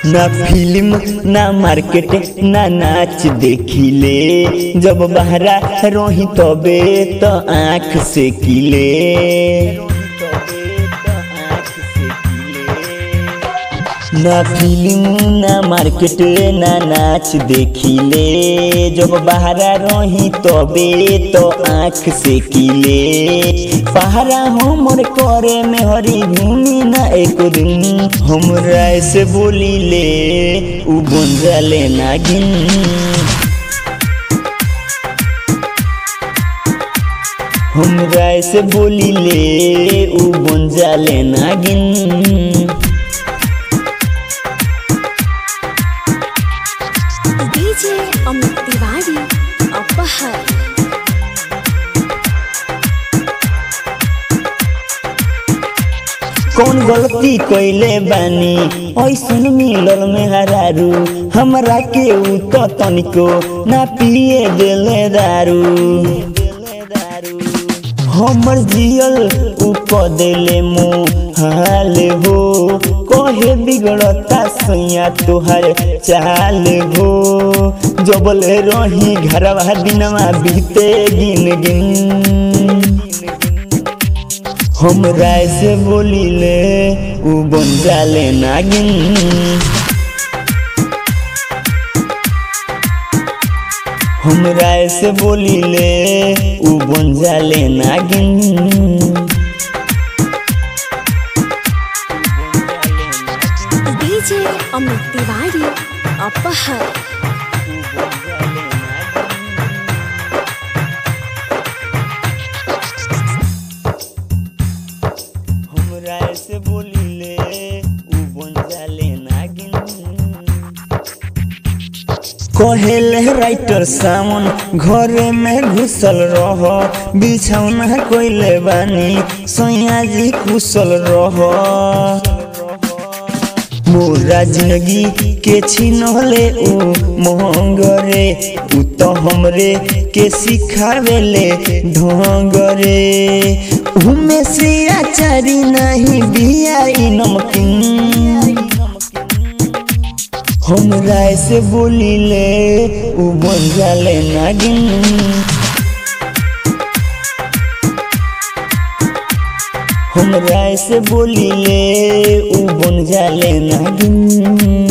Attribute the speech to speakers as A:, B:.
A: ना फिल्म ना मार्केट ना नाच देखिले जब बहरा रही तबे तो आँख से किले ना फिल्म ना मार्केट ना नाच देखिले जब बहरा रही तबे तो आँख से किले पहरा हमर करे में हरी भूमि ना एक दिन हमरा से बोली ले उ बन जाले नागिन हमरा से बोली ले उ बन जाले नागिन
B: डीजे अमित तिवारी अपहर
A: कौन गलती कैले बानी ऐसन मिलल में हरारू हमरा के उ तो तनिको ना पिए देले दारू हमर जियल उ क देले मुँह हाल हो कहे बिगड़ता सैया तोहर चाल हो जबल रही घरवा दिनवा बीते गिन गिन हमरा से बोलिले उ बन जाले नागिन हमरा से बोलिले उ बन जाले नागिन
B: डीजे अमित तिवारी अपहर
A: हमरा से बोलिले उ बन जाले नागिन कहेले राइटर सावन घरे में घुसल रह बिछौना कोइले बानी सैया जी कुशल रह मोरा जिंदगी के छिनले उ महंगरे उ तो हमरे के सिखावेले ढंगरे उमे से आचारी नहीं बियाई नमकीन हमरा से बोलिले उ बन जाले नागिन हमरा से बोलिले उ बन जाले नागिन